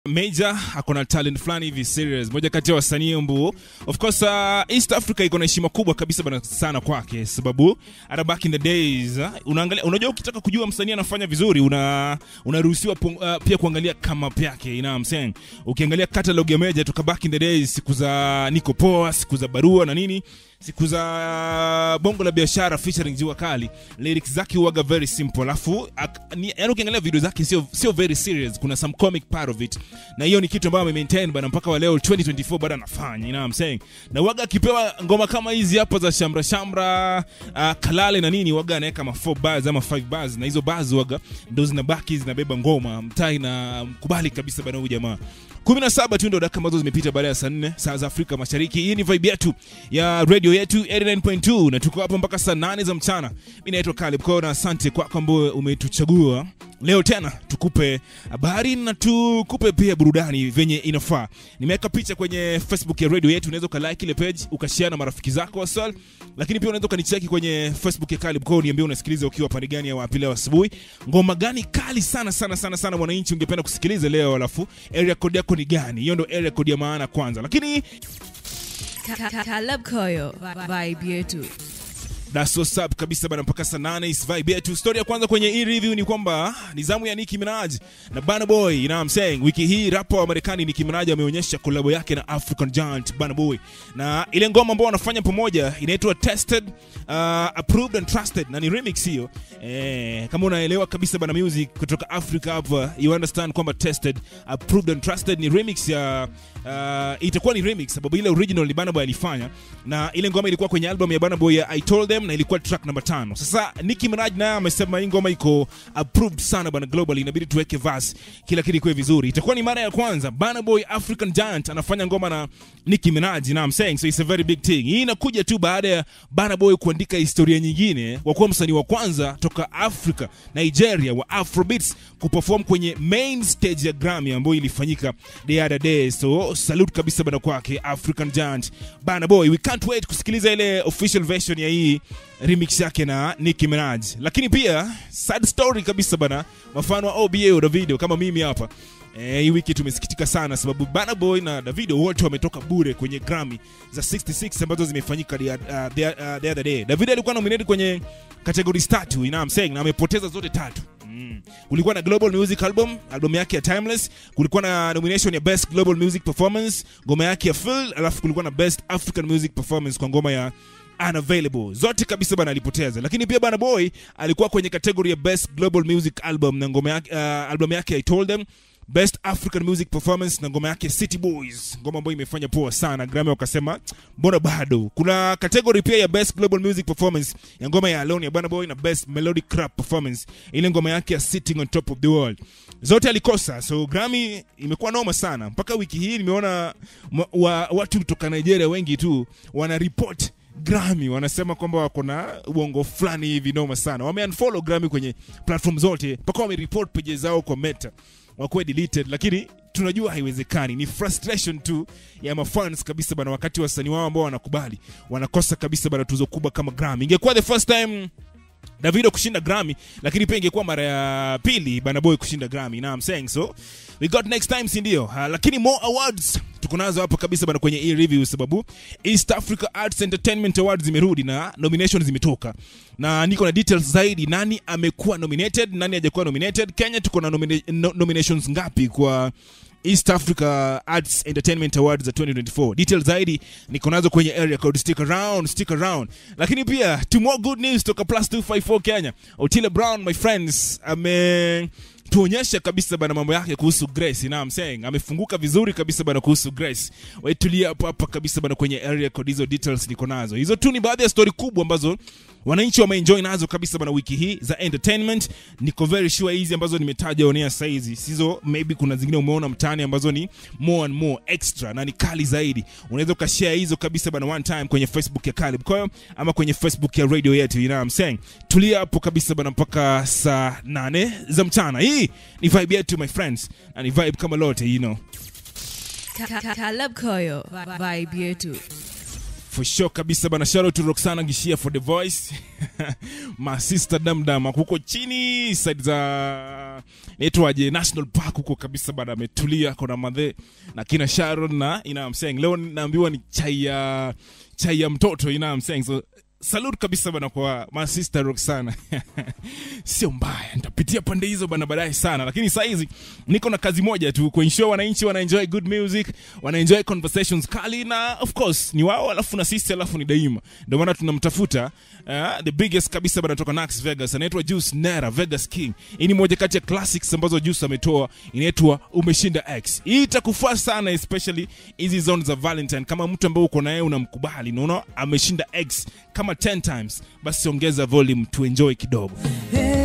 Major akona talent fulani hivi serious, moja kati ya wasanii mbu. Of course uh, East Africa iko na heshima kubwa kabisa bana sana kwake, sababu hata back in the days uh, unaangalia, unajua ukitaka kujua msanii anafanya vizuri una unaruhusiwa uh, pia kuangalia kama yake, you know what I'm saying. Ukiangalia catalog ya Major toka back in the days, siku za Niko Poa, siku za Barua na nini siku za bongo la biashara featuring Jua Kali, lyrics zake huwaga very simple, alafu yani ukiangalia video zake sio sio very serious, kuna some comic part of it, na hiyo ni kitu ambayo ame maintain bana mpaka wa leo 2024 bado anafanya, you know what I'm saying. Na waga akipewa ngoma kama hizi hapa za shamra shamra, uh, kalale na nini, waga anaweka ma 4 bars ama 5 bars, na hizo bars waga ndo zinabaki zinabeba ngoma mtai, na mkubali kabisa bana huyu jamaa 17 tu ndo dakika ambazo zimepita baada ya saa 4 saa za Afrika Mashariki. Hii ni vibe yetu ya radio yetu 89.2 na tuko hapo mpaka saa 8 za mchana. Mimi naitwa Caleb Kona, asante kwako ambao umetuchagua leo tena tukupe habari na tukupe pia burudani venye inafaa. Nimeweka picha kwenye Facebook ya radio yetu, unaweza ukalike ile page ukashare na marafiki zako wasal, lakini pia unaweza ukanicheki kwenye Facebook ya Caleb Kona, niambie unasikiliza ukiwa pande gani ya wapi leo asubuhi. Ngoma gani kali sana sana sana sana mwananchi ungependa kusikiliza leo, alafu area code yako ni gani? Hiyo ndo area code ya maana kwanza, lakini Caleb Koyo vibe yetu That's what's up kabisa bana, mpaka saa nane is vibe yetu. Story ya kwanza kwenye hii review ni kwamba ni zamu ya Nicki Minaj na Burna Boy, you know what I'm saying. Wiki hii rapper wa Marekani Nicki Minaj ameonyesha collab yake na African Giant Burna Boy, na ile ngoma ambao wanafanya pamoja inaitwa Tested, uh, Approved and Trusted, na ni remix hiyo. Eh, kama unaelewa kabisa bana music kutoka Africa hapa, you understand kwamba Tested, Approved and Trusted ni remix ya uh, itakuwa ni remix sababu ile original ni Burna Boy alifanya, na ile ngoma ilikuwa kwenye album ya Burna Boy ya I Told Them na ilikuwa track namba tano. Sasa Nicki Minaj naye amesema hii ngoma iko approved sana bana globally, inabidi tuweke verse, kila kitu ikuwe vizuri. Itakuwa ni mara ya kwanza Burna Boy African Giant anafanya ngoma na Nicki Minaj, you know I'm saying, so it's a very big thing. Hii inakuja tu baada ya Burna Boy kuandika historia nyingine kwa kuwa msanii wa kwanza toka Africa Nigeria wa Afrobeats kuperform kwenye main stage ya Grammy ambayo ilifanyika the other day. So salute kabisa bana kwake African Giant Burna Boy. We can't wait kusikiliza ile official version ya hii remix yake na Nicki Minaj. Lakini pia sad story kabisa bana, mfano wa OBA Davido kama mimi hapa Eh, hii wiki tumesikitika sana sababu Burna Boy na Davido wote wametoka bure kwenye Grammy za 66 ambazo zimefanyika the, uh, the, uh, the other day. Davido alikuwa nominated kwenye categories tatu, you know what I'm saying, na amepoteza zote tatu. Mm. Kulikuwa na Global Music Album, album yake ya Timeless, kulikuwa na nomination ya Best Global Music Performance, ngoma yake ya Feel, alafu kulikuwa na Best African Music Performance kwa ngoma ya unavailable zote kabisa bana alipoteza lakini pia bana boy alikuwa kwenye kategori ya best global music album na ngoma yake uh, album yake i told them best african music performance na ngoma yake city boys ngoma ambayo imefanya poa sana grammy wakasema mbona bado kuna kategori pia ya best global music performance ya ngoma ya alone ya bana boy na best melodic rap performance ile ngoma yake ya sitting on top of the world zote alikosa so grammy imekuwa noma sana mpaka wiki hii nimeona wa, watu kutoka nigeria wengi tu wana report Grammy wanasema kwamba wako na uongo fulani hivi noma sana. Wame unfollow Grammy kwenye platform zote mpaka wame report pages zao kwa Meta wakuwe deleted, lakini tunajua haiwezekani. Ni frustration tu ya mafans kabisa bana, wakati wasanii wao ambao wanakubali wanakosa kabisa bana tuzo kubwa kama Grammy. Ingekuwa the first time Davido kushinda Grammy, lakini pia ingekuwa mara ya pili Burna Boy kushinda Grammy. Now I'm saying so we got next time, si ndio? Uh, lakini more awards tuko nazo hapa kabisa bana kwenye hii review, sababu East Africa Arts Entertainment Awards zimerudi na nominations zimetoka, na niko na details zaidi, nani amekuwa nominated, nani hajakuwa nominated. Kenya tuko na nomina no, nominations ngapi kwa East Africa Arts Entertainment Awards za 2024. Details zaidi niko nazo kwenye area code, stick around, stick around. Lakini pia two more good news toka plus 254 Kenya. Otile Brown my friends ame tuonyesha kabisa bana mambo yake kuhusu Grace, you know I'm saying? Amefunguka vizuri kabisa bana kuhusu Grace. Wewe tulia hapo hapa kabisa bana kwenye area code, hizo details niko nazo. Hizo tu ni baadhi ya story kubwa ambazo wananchi wameenjoy nazo kabisa bana wiki hii za entertainment. Niko very sure hizi ambazo nimetaja onea saizi sizo, maybe kuna zingine umeona mtaani ambazo ni more and more extra na ni kali zaidi. Unaweza ukashare hizo kabisa bana one time kwenye Facebook ya Caleb Koyo ama kwenye Facebook ya radio yetu, you know I'm saying. Tulia hapo kabisa bana mpaka saa nane za mchana. Hii ni vibe yetu my friends, na ni vibe kama lote you know. Caleb Koyo vibe yetu for sure kabisa bana shout out to Roxana Gishia for the voice my sister Damdam huko chini side za naitwaje National Park huko kabisa bana ametulia kona madhe na kina Sharon na you know what I'm saying leo naambiwa ni chai ya chai ya mtoto you know what I'm saying so salute kabisa bana kwa my sister Roxana sio mbaya nitapitia pande hizo bana baadaye sana lakini saa hizi niko na kazi moja tu kuensure wananchi wanaenjoy good music wanaenjoy conversations kali na of course ni wao alafu na sisi alafu ni daima ndio maana tunamtafuta uh, the biggest kabisa bana toka Nax Vegas anaitwa Juice Nera Vegas King hii ni moja kati ya classics ambazo Juice ametoa inaitwa umeshinda X hii itakufaa sana especially hizi zone za Valentine kama mtu ambaye uko naye unamkubali unaona ameshinda X kama 10 times basi ongeza volume tuenjoy kidogo Hey,